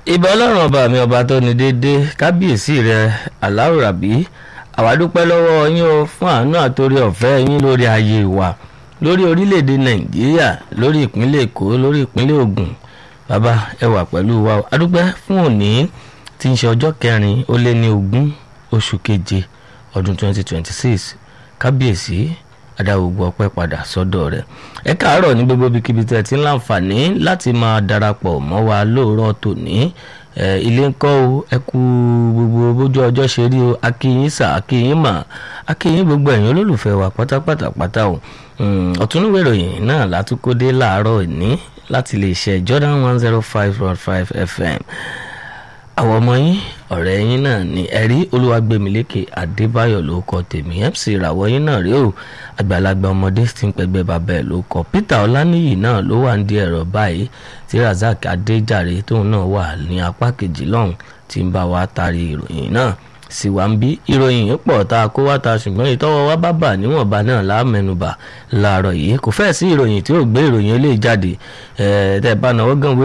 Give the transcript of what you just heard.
ìbà ọlọ́run ọba mi ọba tó ní déédéé kábíyèsí rẹ aláwòrábí àwa dúpẹ́ lọ́wọ́ yín o fún àánú àtòrí ọ̀fẹ́ yín lórí ayé wa lórí orílẹ̀-èdè nàìjíríà lórí ìpínlẹ̀ èkó lórí ìpínlẹ̀ ògùn bàbá ẹ wà pẹ̀lú wa o adúpẹ́ fún òní tí ń ṣe ọjọ́ kẹrin ó lé ní ogún oṣù keje ọdún 2026 kábíyèsí adáwògbò ọpẹ́ padà sọ́dọ̀ rẹ̀ ẹ káàárọ̀ ní gbogbo ibikíbi tẹ́ ti ń láǹfààní láti máa darapọ̀ mọ́ wa lóòrọ̀ tòní ilé ń kọ́ o ẹ kú gbogbo bójú ọjọ́ ṣe rí o akíyín sà akíyín mà akíyín gbogbo ẹ̀yin olólùfẹ́ wa pátápátá pátá o ọ̀túnúwé ìròyìn náà látúkọ́dé láàárọ̀ ní láti lè ṣe Jordan one zero five point five FM àwọn ọmọ yín ọ̀rẹ́ yín náà ni ẹ̀rí olúwàgbẹ̀mílékè adébáyọ̀ ló kọ tèmi mc ìràwọ̀ yín náà rí o àgbàlagbà ọmọdé tí ń pẹgbẹ́ bàbá ẹ̀ ló kọ peter ọláníyì náà ló wà ń di ẹ̀rọ báyìí tí razak adéjàre tóun náà wà ní apá kejì lọ́hùn tí ń bá wa taari ìròyìn náà sì wá ń bí ìròyìn yìí pọ̀ tá a kó wá ta ṣùgbọ́n ìtọ́wọ́ wa bá bà níwọ̀nba náà láàmẹnubà láàárọ̀ yìí kò fẹ́ẹ̀ sí ìròyìn tí ó gbé ìròyìn eléyìí jáde ẹ̀ẹ́dẹ́ bá náwó gan